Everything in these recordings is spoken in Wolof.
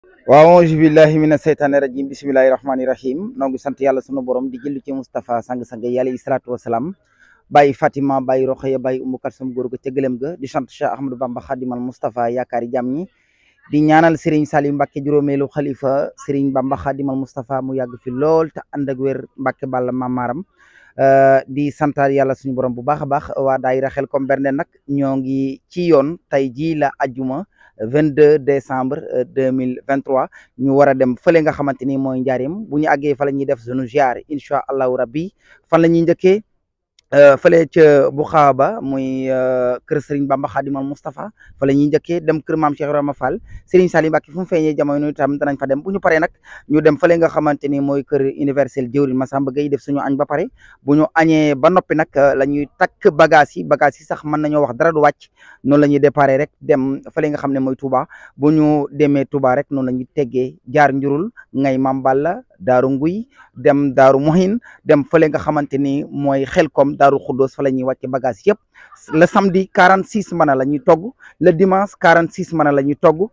waaw auzu billahi mina seytaani rajim bismillahi rahmaani rahim noo ngi sant yàlla sunu borom di jëllu ci Moustapha sang-sang yi alayhi salaatu wasalaam bàyyi Fatima bàyyi Roxaya bàyyi Umu Kalsum góor ga ca gëlëm ga di sant Cheikh Ahmadou Bamba Khadimal Moustapha yaakaari jàmm ñi di ñaanal Serigne Salim Mbacke juróomeelu xalifa Serigne Bamba Khadimal Moustapha mu yàgg fi lool te ànd ak wér Mbacke Balla Mamaram di santaal yàlla suñu borom bu baax a baax waa daayira Xelcom Bernde nag ñoo ngi ci yoon tey jii la ajjuma 22 décembre 2023 ñu war a dem fële nga xamante ni mooy njaarim bu ñu àggee fa la ñuy def sunu ziar incha allahu rabbi fan la ñuy njëkkee fële ca bu xaaba muy kër Serigne Bamba Khadimal Moustapha fa la ñuy njëkkee dem kër maam Cheikh Ibrahima Fall Serigne Salim Mbacke fu mu feeñee jamono itam danañ fa dem bu ñu paree nag ñu dem fële nga xamante ni mooy kër universel jëwrin Massamba Gueye def suñu añ ba pare bu ñu añee ba noppi nag la ñuy takk bagage yi bagage yi sax mën nañoo wax dara du wàcc noonu la ñuy déparé rek dem fële nga xam ne mooy Touba bu ñu demee Touba rek noonu la ñuy teggee jaar njurul ngay Mam Balla daaru nguy dem daaru mohin dem fële nga xamante ni mooy Xelcom daaru xuddoos fa la ñuy wàcce bagage yëpp le samedi 46 mbana la ñuy togg le dimanche 46 mbana la ñuy togg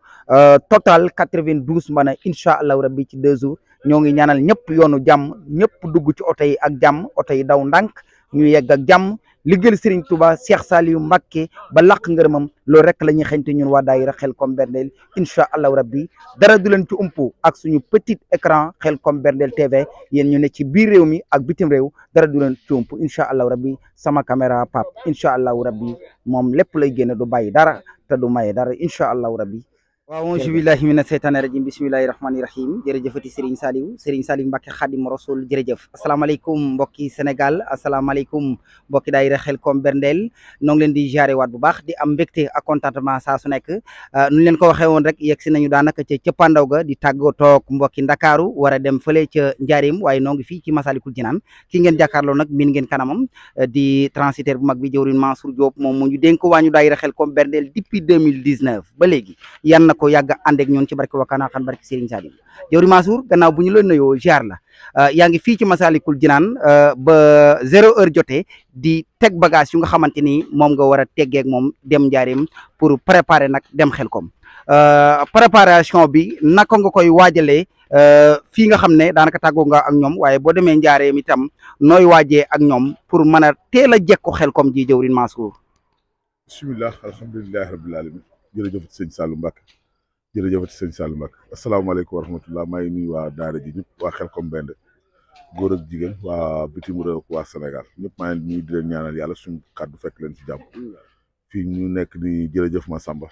total 92 mbana incha allahu rabbi ci deux jours ñoo ngi ñaanal ñëpp yoonu jàmm ñëpp dugg ci oto yi ak jàmm oto yi daw ndànk ñu yegg ak jàmm liggéeyal Serigne Touba Cheikh Saliou Mbacké ba laq ngërëmam loolu rek la ñuy xeñte ñun waa daayira Xelcom Berndeel incha allahu rabbi dara du leen ci umpu ak suñu petit écran Xelcom Berndeel TV yéen ñu ne ci biir réew mi ak bitim réew dara du leen ci umpu incha allahu rabbi sama caméra pap incha allahu rabbi moom lépp lay génne du bàyyi dara te du maye dara incha allahu rabbi waaw auzu billahi mina seytaani rajim bismillahi rahmaani rahim jërëjëfati Serigne Saliou Serigne Saliou Mbacke Khadim Rasoul jërëjëf asalaamaaleykum mbokki Sénégal asalaamaaleykum mbokki daayira Xelcom Berndeel noo ngi leen di jaare waat bu baax di am mbégte ak contentement saa su nekk nu leen ko waxee woon rek yegg si nañu daanaka ca cëppandaw ga di tàggoo toog mbokki Ndakaaru war a dem fële ca Njaarim waaye noo ngi fii ci Masalikul Jinaan ki ngeen jàkkaarloo nag min ngeen kanamam di transitaire bu mag bi jëwrin Mansour Diop moom mu ñu dénk waa ñu daayira Xelcom Berndeel depuis 2019 ba léegi yan na ko yàgg ànd ak ñun ci barke wakana xan barke Serigne Salim jëwri Mansour gannaaw bu ñu la nuyoo ziar la yaa ngi fii ci Masalikul Jinaan ba zéro heure jotee di teg bagage yu nga xamante ni moom nga war a teggeek moom dem njaarim pour préparer nag dem Xelcom préparation bi naka nga koy waajalee fii nga xam ne daanaka tàggoo nga ak ñoom waaye boo demee njaareem itam nooy waajee ak ñoom pour mën a teel a jekko Xelcom ji jëwrin Mansour bismillah alhamdulilahi rabbil alamin jërëjëf sëñ Saliou Mbacke jërëjëfati sëñ Saliou Mbacke asalaamaaleykum wa rahmatullah maa ngi nuyu waa daara ji ñëpp waa Xelcom Berndeel góor ak jigéen waa bitim réew waa Sénégal ñëpp maa ngi nuyu di leen ñaanal yàlla suñu kàddu fekk leen ci jàmm fii ñu nekk ni jërëjëf Massamba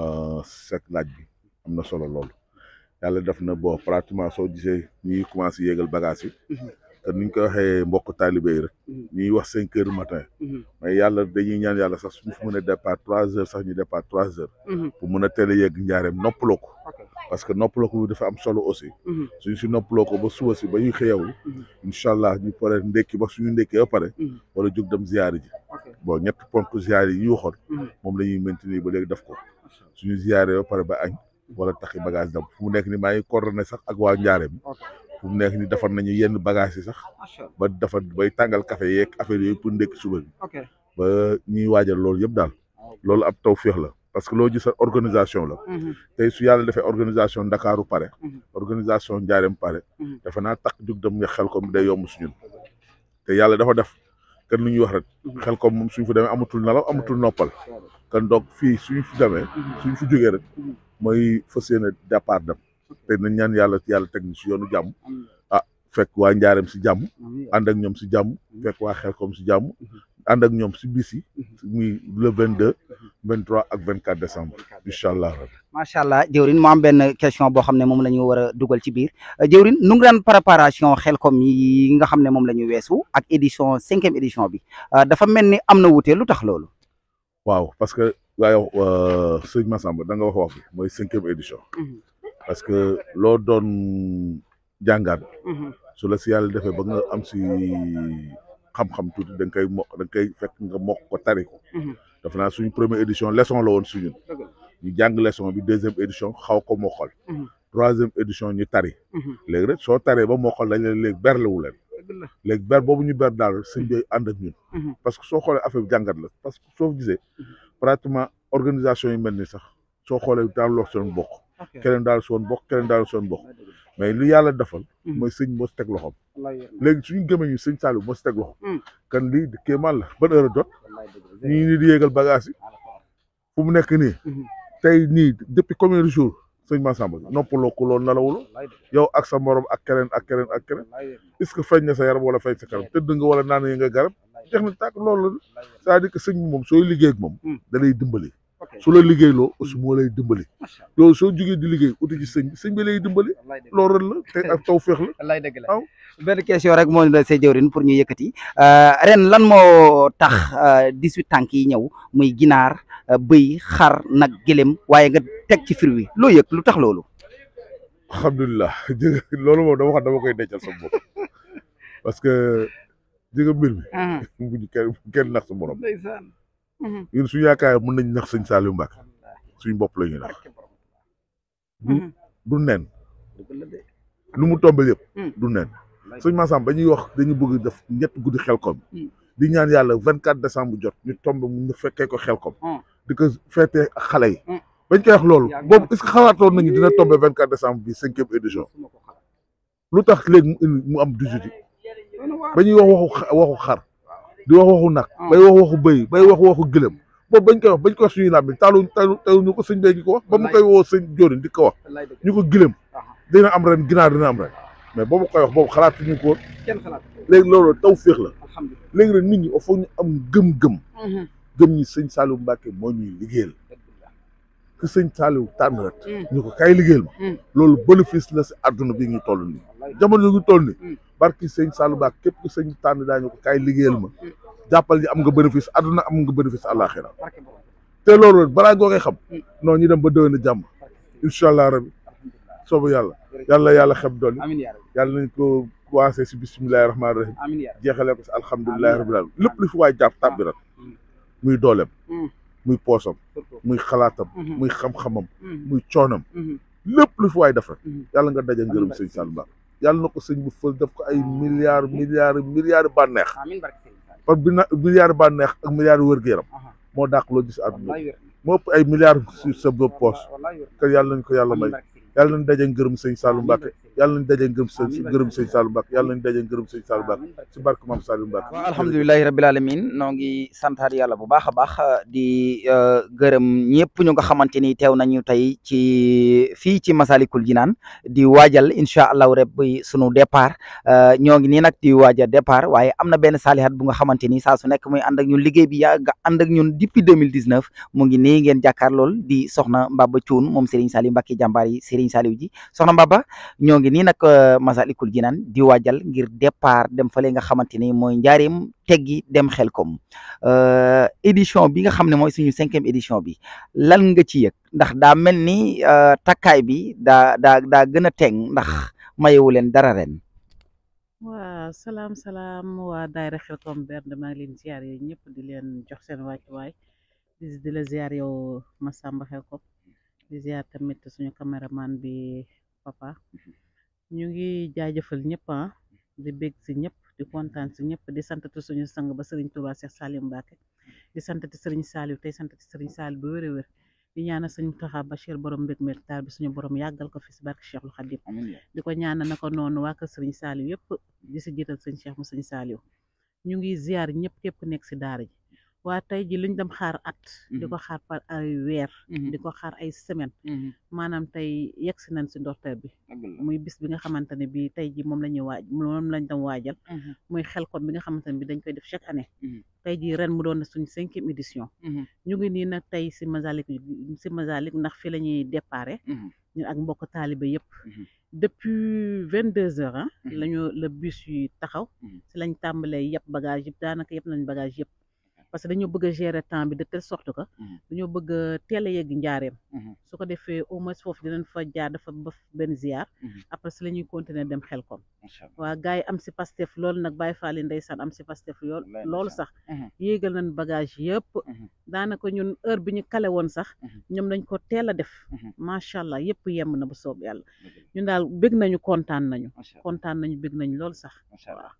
sek laaj bi am na solo loolu yàlla def na boo pratiquement soo gisee ñuy commencé yéegal bagage yi te niñ ko waxee mbokk taalibe yi rek ñuy wax cinq heures matin mais yàlla dañuy ñaan yàlla sax suñu fi mën a départ trois heures sax ñu départ trois heures pour mën a teel a yegg njaareem noppaloo ko parce que noppaloo ko dafa am solo aussi suñ si noppaloo ko ba suba si ba ñuy xëyawu incha allah ñu pare ndekki ba suñu ndekkee ba pare wala jóg dem ziyaari ji bon ñett ponk ziyaari yi ñu waxoon moom la ñuy maintenir ba léegi def ko suñu ziyaare ba pare ba añ wala taxi bagage dem fu mu nekk ni maa ngi coordonné sax ak waa njaareem fu mu nekk ni defar nañu yenn bagage yi sax ba defar bay tàngal café yeeg affaire yooyu pour ndekki suba bi ba ñuy waajal loolu yëpp daal loolu ab taw féex la parce que loo gis organisation la tey su yàlla defee organisation ndakaaru pare organisation njaareem pare dafa naa tax jug dem nga Xelcom day yomb suñun te yàlla dafa def kan lu ñuy wax rek Xelcom moom suñ fa demee amatul nelaw amatul noppal kan donc fii suñ fi demee suñ fi jógee rek mooy fas yéene départ dem te nañ ñaan yàlla yàlla teg ñu si yoonu jàmm ah fekk waa njaareem si jàmm ànd ak ñoom si jàmm fekk waa Xelcom si jàmm ànd ak ñoom si bis yi muy le vingt deux vingt trois ak vingt quatre décembre incha allah macha allah jëwrin mu am benn question boo xam ne moom la ñu war a dugal ci biir jëwrin nu ngi daan préparation Xelcom yi nga xam ne moom la ñu weesu ak édition cinquième édition bi dafa mel ni am na wuute lu tax loolu waaw parce que waaye sëñ Massamba da nga wax wax bi mooy cinquième édition parce que loo doon jàngaat su la si yàlla defee ba nga am si xam-xam tuuti da nga koy mokk da nga koy fekk nga mokk ko tari ko dafa naa suñu première édition leçon la woon suñun ñu jàng leçon bi deuxième édition xaw ko mokkal troisième édition ñu tari léegi rek soo taree ba mokkal dañ leen léegi berlewu leen léegi ber boobu ñu ber daal sëñ bi ànd ak ñun parce que soo xoolee affaire bi jàngat la parce que soo gisee pratiquement organisation yi mel ni sax soo xoolee daal loo seen bokk keneen daal soon bokk keneen daal soon bokk mais li yàlla defal mooy sëñ moo si teg loxoom léegi suñu gëmee ñu sëñ Saliou moo si teg loxo kan lii di kéemaan la ban heure a jot ñu ngi nii di yéegal bagage yi fu mu nekk nii tey nii depuis combien de jours sëñ Massamba noppaloo ko loolu nalawuloo yow ak sa morom ak keneen ak keneen ak keneen est-ce que feeñ na sa yaram wala feeñ sa kanam tëdd nga wala naan nga garab jeex na tàkk loolu la c'est-à-dire que sëñ bi moom sooy liggéey ak moom da lay dimbali su la liggéeyloo aussi moo lay dimbali loolu soo jógee di liggéey uti ci sëñ bi sëñ bi lay dimbali loolu rek la te ak taw féex la wallaay dëgg la waaw. benn question rek moo la see jëwrin pour ñu yëkkati ren lan moo tax dix-huit tànk yi ñëw muy ginaar bëy xar nag gëlem waaye nga teg ci fir wi loo yëg lu tax loolu alhamdulilah jërëjëf loolu moom dama xam dama koy dencal sa bopp parce que jërëjëf mbir mi bu ñu kenn bu kenn nax sa morom ndeysaan ñun suñu yaakaar mën nañ nax sëñ Saliou Mbacke suñu bopp la ñuy nax du du nen lu mu tombé yëpp du nen sëñ Massamba ba ñuy wax dañu bëgg def ñett guddi xelkom di ñaan yàlla vingt quatre décembre jot ñu tombé mu ñu fekkee ko xelkom di ko feetee ak xale yi bañ koy wax loolu boobu est ce que xalaatoon nañu dina tombé vingt quatre décembre bi cinquième édition lu tax léegi mu mu am dix-huit ba ñuy wax waxu waxu xar di wax waxu nag bay wax waxu bëy bay wax waxu gëlëm boobu bañ koy wax bañ koy wax suñuy laaj bi taalu taalu taalu ñu ko sëñ bee gi ko wax ba mu koy woo sëñ Jóorin di ko wax ñu ko gëlëm dina am ren ginaar dina am ren mais boobu koy wax boobu xalaatuñu ko woon léegi loolu taw féex la léegi nag nit ñi il faut ñu am gëm-gëm gëm ñi sëñ Saliou Mbacke moo ñuy liggéeyal que sëñ Saliou tànn rek ñu ko kay liggéeyal ma loolu bénéfice la si àdduna bi ñu toll nii jamono yu ñu toll nii barki sëñ Saliou Mbacke képp ku sëñ tànn daañu ko kay liggéeyal ma jàppal ni am nga bénéfice àdduna am nga bénéfice àllaaxira te loolu balaa ngoo koy xam non ñu dem ba déwén a jàmm incha allah rabi soobu yàlla yàlla yàlla xeb doon yàlla nañ ko commencé si bisimilahi rahmaani rahim jeexalee ko si alhamdulilahi rabil alamin lépp lu fi waay jàpp tàbbi rat muy dooleem muy poosam muy xalaatam muy xam-xamam muy coonam lépp lu fi waay def rek yàlla nga daje ngërëm sëñ Saliou Mbacke yàlla na ko sëñ bu fël def ko ay milliards milliards milliards bànneex parce que bina milliards bànneex ak milliards wér-gu-yaram moo dàq loo gis àdduna moo ëpp ay milliards sur sa bopp poos te yàlla nañ ko yàlla may yàlla nañ daje ngërëm sëñ Saliou Mbacke yàlla nañ daje ngërëm sëñ ngërëm sëñ Saliou Mbacke yàlla nañ daje ngërëm sëñ Saliou Mbacke si barke maam Saliou Mbacke waaw alhamdulilahi rabil alamin noo ngi santaat yàlla bu baax a baax di gërëm ñëpp ñu nga xamante ni teew nañu tey ci fii ci Masalikul Jinaan di waajal incha allahu rabbi sunu départ ñoo ngi nii nag di waaja départ waaye am na benn saalihat bu nga xamante ni saa su nekk muy ànd ak ñun liggéey bi yàgg ànd ak ñun depuis 2019 mu ngi nii ngeen jàkkaar lool di soxna Mbaba Cuun moom Serigne Saliou Mbacke jàmbaar yi Serigne Saliou ji soxna Mbaba ñoo ngi nii nag Masalikul Jinaan di waajal ngir départ dem fale nga xamante ni mooy njaareem teggi dem Xelkom édition bi nga xam ne mooy suñu cinquième édition bi lan nga ci yëg ndax daa mel ni takkaay bi daa daa daa gën a teng ndax mayewu leen dara ren waa salaam salaam waa daayira Xelkom Bernde maa ngi leen ziar yooyu ñëpp di leen jox seen wàccuwaay di di la ziar yow Massamba Xelkom di ziar tamit suñu caméraman bi papa ñu ngi jaajëfal ñëpp ah di bég si ñëpp di kontaan si ñëpp di santati suñu sang ba Serigne Touba Cheikh Saliou Mbacke di santati Serigne Saliou tey santati Serigne Saliou bu wér a wér di ñaanal sëñ Mountakha Bachir borom mbég mel taal bi suñu borom yàggal ko fi si barke Cheikhul Khadim di ko ñaanal na ko noonu waa kër Serigne Saliou yëpp di si jiital sëñ Cheikh mu sëñ Saliou ñu ngi ziar ñëpp képp ku nekk si daara ji waa tey ji luñ dem xaar at di ko xaar par ay weer di ko xaar ay semaine maanaam tey yegg si nañ si ndorteel bi muy bis bi nga xamante ne bi tey ji moom la ñuy waaj moom lañ dem waajal muy Xelkom bi nga xamante ne bi dañ koy def chaque année tey ji ren mu doon na suñ cinquième édition ñu ngi nii nag tey si Masalik si Masalik ndax fi la ñuy déparé ñun ak mbokk taalibe yëpp depuis vingt deux heures ah lañu la bus yi taxaw si lañ tàmbalee yëpp bagage yëpp daanaka yëpp nañ bagage yëpp parce que dañoo bëgg a gérer temps bi de telle sorte que dañoo bëgg a teel a yegg njaareem su ko defee au moins foofu dinañ fa jaar dafa ba benn ziar après si la ñuy continuer dem Xelkom waa gars yi am si pastef loolu nag Baye Fall yi ndeysaan am si pastef yool loolu sax yéegal nañ bagage yëpp daanaka ñun heure bi ñu kale woon sax ñoom dañ ko teel a def macha allah yëpp yemb na bu soob yàlla ñun daal bëgg nañu kontaan nañu kontaan nañu bëgg nañu loolu sax waaw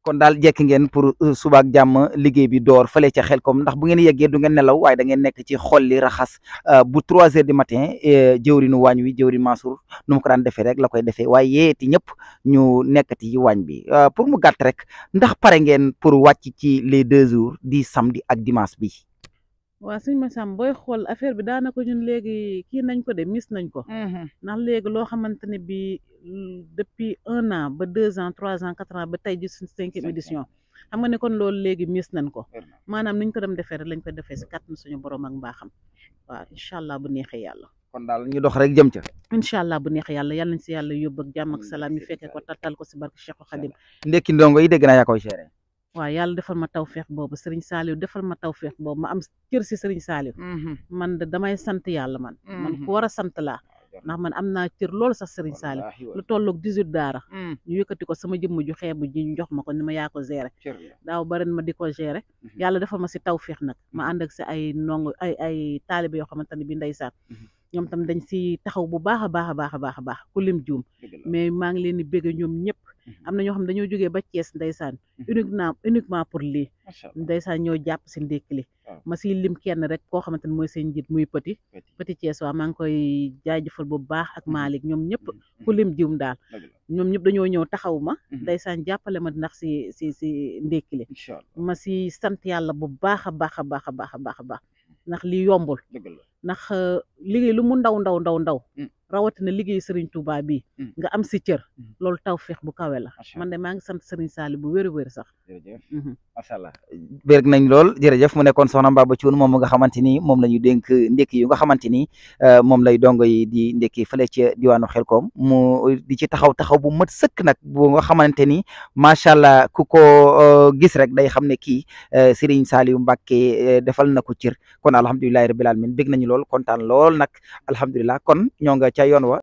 kon daal jekk ngeen pour suba ak jàmm liggéey bi door fële ca Xelkom ndax bu ngeen yeggee du ngeen nelaw waaye da ngeen nekk ci xolli raxas bu trois heures du matin jëwrinu waañ wi jëwrin Mansour nu mu ko daan defee rek la koy defee waaye yeeti ñëpp ñu nekkati ci waañ bi pour mu gàtt rek ndax pare ngeen pour wàcc ci les deux jours di samedi ak dimanche bi. waa sëñ Massamba booy xool affaire bi daanaka ñun léegi kii nañ ko de mis nañ ko ndax léegi loo xamante ne bi depuis un an ba deux ans trois ans quatre ans ba tey ji suñ cinquième édition xam nga ne kon loolu léegi mis nañ ko maanaam niñ ko dem defee rek lañ ko defee si kàttan suñu borom ak mbaaxam waaw incha allah bu neexee yàlla kon daal ñu dox rek jëm ca. incha allah bu neexee yàlla yàlla nañ si yàlla yóbbu ak jàmm ak salaam ñu fekkee ko tattal ko si barke Cheikh Khadim ndekki ndongo yi dégg naa yaa koy géré. waaw yàlla defal ma tawféex boobu Serigne Saliou defal ma tawféex boobu ma am cër si Serigne Saliou man de damay sant yàlla man man ku war a sant laa ndax man am naa cër loolu sax Serigne Saliou lu tolloog 18 daara ñu yëkkati ko sama jëmm ju xeebu ji ñu jox ma ko ni ma yaa ko géré daaw baren ma di ko géré yàlla defal ma si tawféex nag ma ànd ak si ay ndongo ay ay taalibe yoo xamante ne bi ndeysaan ñoom tam dañ si taxaw bu baax a baax a baax a baax a baax ku lim juum mais maa ngi leen di bégg ñoom ñëpp am na ñoo xam dañoo jógee ba Thiès ndeysaan uniquement uniquement pour lii ndeysaan ñoo jàpp si ndékki li ma siy lim kenn rek koo xamante ne mooy seen njiit muy petit petit Thiès waa maa ngi koy jaajëfal bu baax ak Malick ñoom ñëpp ku lim jiwum daal ñoom ñëpp dañoo ñëw taxaw ma ndeysaan jàppale ma ndax si si si ndékki li ma si sant yàlla bu baax a baax a baax a baax a baax a baax ndax lii yombul ndax liggéey lu mu ndaw ndaw ndaw ndaw rawatina liggéey Serigne Touba bi nga am si cër loolu taw feex bu kawe la man de maa ngi sant Serigne Saliou bu wér wér sax macha allah bérg nañ lool jërëjëf mu nekkoon soxna Mbaba Thioune moom nga xamante ni moom la ñu dénk ndekki yu nga xamante ni moom lay dongo yi di ndekki fële ca diwaanu Xelkom mu di ci taxaw taxaw bu mat sëkk nag bu nga xamante ni macha allah ku ko gis rek day xam ne kii Serigne Saliou Mbacké defal na ko cër kon alhamdulilahi rabbil alamin bég nañu lool kontaan lool nag alhamdulilah kon ñoo nga ca yoon wa